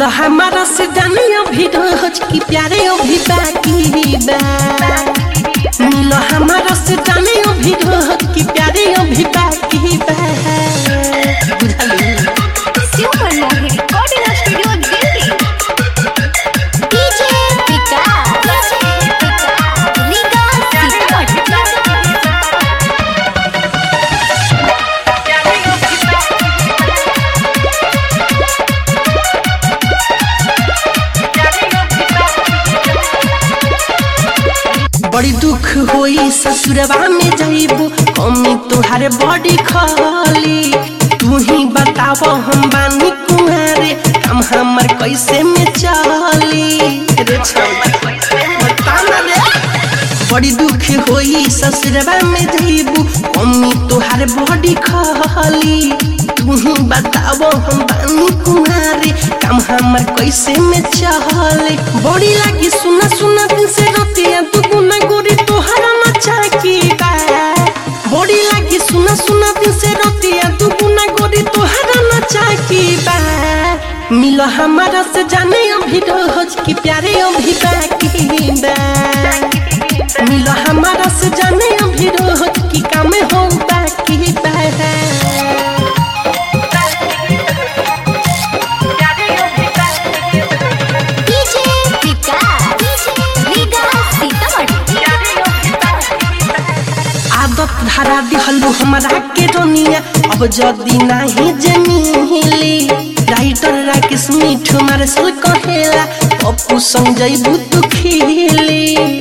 मिलो हमारा से जाने अभी रोज की प्यारे अभी बाकी बा मिलो हमारा से जाने अभी रोज की प्यारे अभी बाकी बा बुझलिए Super Mohi Recording Studio Delhi. DJ Vikas. Liga Sitamat. बड़ी दुख होई ससुरवा में जाइबू कमी तुहारे बड़ी खाली तू ही बताव हम बानी कुहारे काम हमर कैसे में चली रे छौरी, बता ना रे। बड़ी दुख होई ससुरवा में जाइबू कमी तुहारे बड़ी खाली तू ही बताव हम बानी कुहारे काम हमर कैसे में चले बड़ी लागी सुना सुना दिन से रतिया तू गुना गोरी तोहरा नचा की बा बड़ी लागी सुना सुना दिन से रतिया तू गुना गोरी तोहरा नचा की बा मिलो हमारा से जाने अभी रोज की प्यारे अभी बाकी बा मिलो हमारा से जाने अभी रोज की काम हो बाकी बा DJ Vikas. Liga Sitamat. आदत धरा दिहलू हमरा के रोनिया अब जदी नाही जमीली राइटर राकेश मिठू मारे सल कहेला पप्पू संग जइबू तू खिली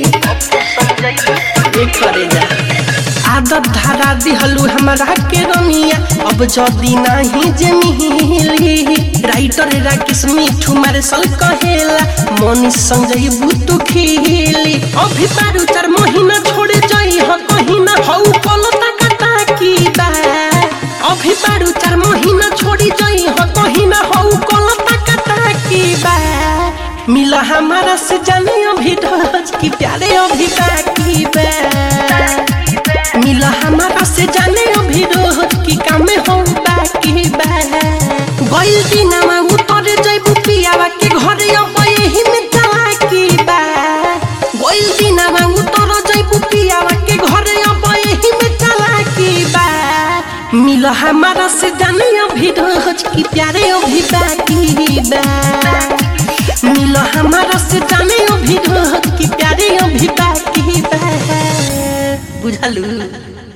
ए करे जा आदत धरा दिहलू हमरा के रोनिया अब जदी नाही जमीली राइटर राकेश मिठू मारे सल कहेला मनी संग जइबू तू खिली अभी बारू चार महीना छोड़े जाई ह कहीं ना हऊ पलता कटा की बा अभी बारू चार महीना छोड़ी जाई ह कहीं ना हऊ पलता कटा की बा मिला हमारा से जाने अभी रोज की प्यारे अभी बाकी बा मिला हमारा से जाने अभी रोज की काम हो बाकी बा गइल दिनमा उतरे जइबू पियावा के घरे अब यही में चला की बा गइल दिनमा उतर जइबू पियावा के घरे अब यही में चला की बा मिल हमारा से जाने अभी रोज की प्यारे अभी बाकी बा मिल हमारा से जाने अभी रोज की प्यारे अभी बाकी बा बुझलू